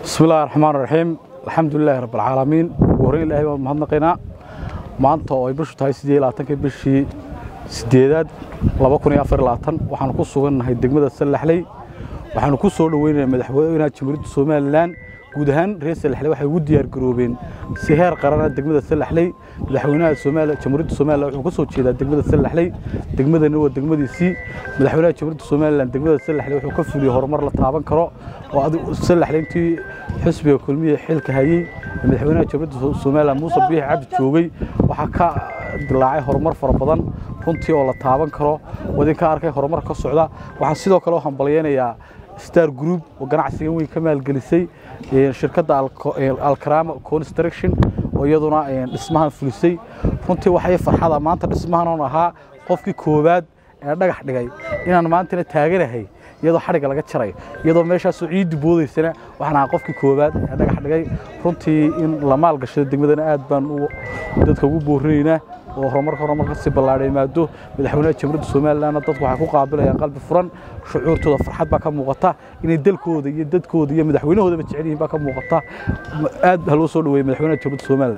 bismi illahi raxmaan raxiim alxamdulilaahi rabbilcaalamiin ugu horreyn ilaahay baan mahadnaqaynaa maanta oo ay bishu tahay siddeed labaatankii bishii siddeedaad laba kun iyo afar labaatan waxaanu ku sugannahay degmada sallaxley waxaanu ku soo dhoweynayaa madaxweynaha jamhuuriyadda somalilan guud ahaan reer sallaxley waxay ugu diyaar garoobeen si heer qarana degmada sallaxley madaxweynaha soomaaliya jamhuuriyadda somalilan wuxuu ka soo jeedaa degmada sallaxley degmadana waa degmadiisii madaxweynaha jamhuuriyadda somalilan degmada sallaxley wuxuu ka fuliyey horumar la taaban karo oo adigu sallaxley intii xisbiga kulmiya xilka hayey madaxweynaha jamhuuriyadda somalilan muuse biix cabdi joogay waxaa ka dilaacay horumar fara badan runtii oo la taaban karo wadinka arkay horumar ka socda waxaan sidoo kale u hambalyaynayaa star group oo ganacsigan weyn ka maalgelisay shirkadda alkarama construction oo iyaduna dhismahan fulisay runtii waxay farxada maanta dhismahan oon ahaa qofkii koowaad ee dhagax dhigay inaan maantana taaganahay iyadoo xadhigga laga jaray iyadoo meeshaasoo ciiddi boodaysana waxaan ahaa qofkii koowaad ee dhagax dhigay runtii in la maalgashado degmadana aad baan dadka ugu boorinaynaa oo horumarka horumarka si ballaadhay maado madaxweynaha jamhuuriyadda somalilandna dadku waxay ku qaabilayaan qalbi furan shucuurtooda farxad baa ka muuqata inay dalkooda iyo dadkooda iyo madaxweynahoodaba jecel yihiin baa ka muuqata aad ha loo soo dhaweeyey madaxweynaha jamhuuriyadda somaliland